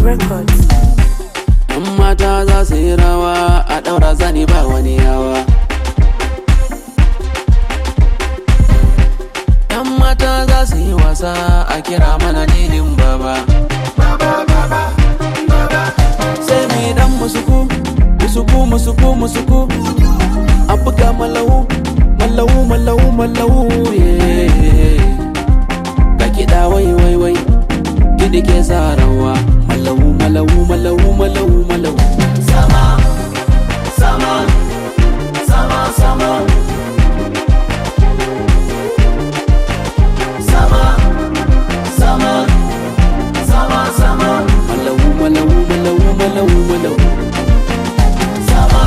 Records. Yan mata za su yi rawa a ɗaura zani ba wani yawa. Yan mata za su yi wasa a kira mana nilin baba. Sai mai dan musuku, musuku, musuku, musuku. A buga malawu, malawu, malawu, malawu. yeah. Ga kiɗa wai wai wai, kiɗi ke sa rawa. Malawu, malawu, malawu, malawu, malawu. Sama, sama, sama, sama. Sama, sama, sama, sama. Malawu, malawu, malawu, malawu, malawu. Sama.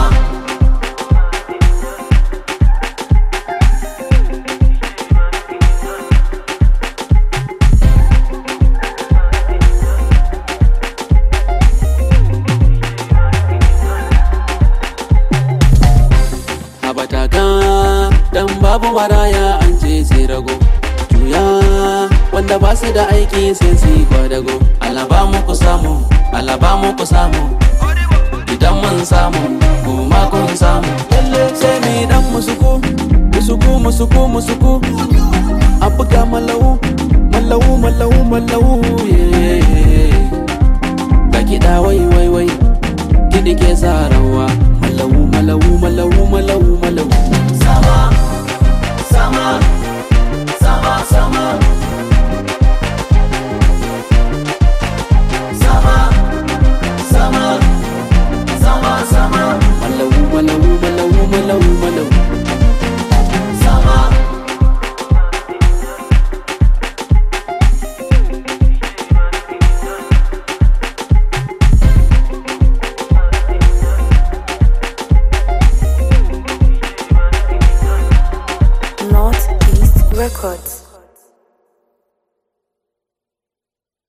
Habataka dan babu maraya an ce sai rago juya wanda ba su da aiki sai su yi kwadago alaba muku samu alaba muku samu idan mun samu kuma kun samu lalle sai mu yi dan musuku musuku musuku musuku a buga malawu malawu malawu malawu yeah.